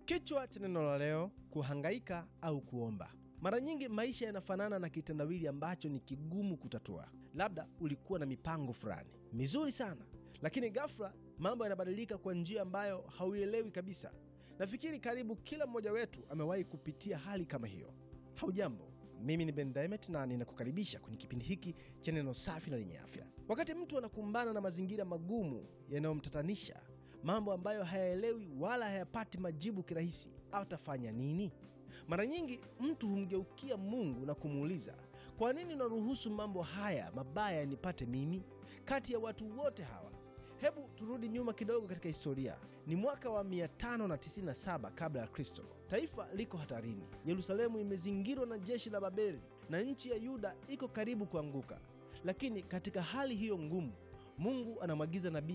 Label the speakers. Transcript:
Speaker 1: Kichwa cha neno la leo: kuhangaika au kuomba. Mara nyingi maisha yanafanana na kitendawili ambacho ni kigumu kutatua. Labda ulikuwa na mipango fulani mizuri sana, lakini ghafla mambo yanabadilika kwa njia ambayo hauielewi kabisa. Nafikiri karibu kila mmoja wetu amewahi kupitia hali kama hiyo. Haujambo, mimi ni Ben Diamond na ninakukaribisha kwenye kipindi hiki cha neno safi na lenye afya. Wakati mtu anakumbana na mazingira magumu yanayomtatanisha, mambo ambayo hayaelewi wala hayapati majibu kirahisi, atafanya nini? Mara nyingi mtu humgeukia Mungu na kumuuliza, kwa nini unaruhusu mambo haya mabaya yanipate mimi kati ya watu wote hawa? Hebu turudi nyuma kidogo katika historia. Ni mwaka wa 597 kabla ya Kristo. Taifa liko hatarini. Yerusalemu imezingirwa na jeshi la Babeli na nchi ya Yuda iko karibu kuanguka. Lakini katika hali hiyo ngumu, Mungu anamwagiza nabii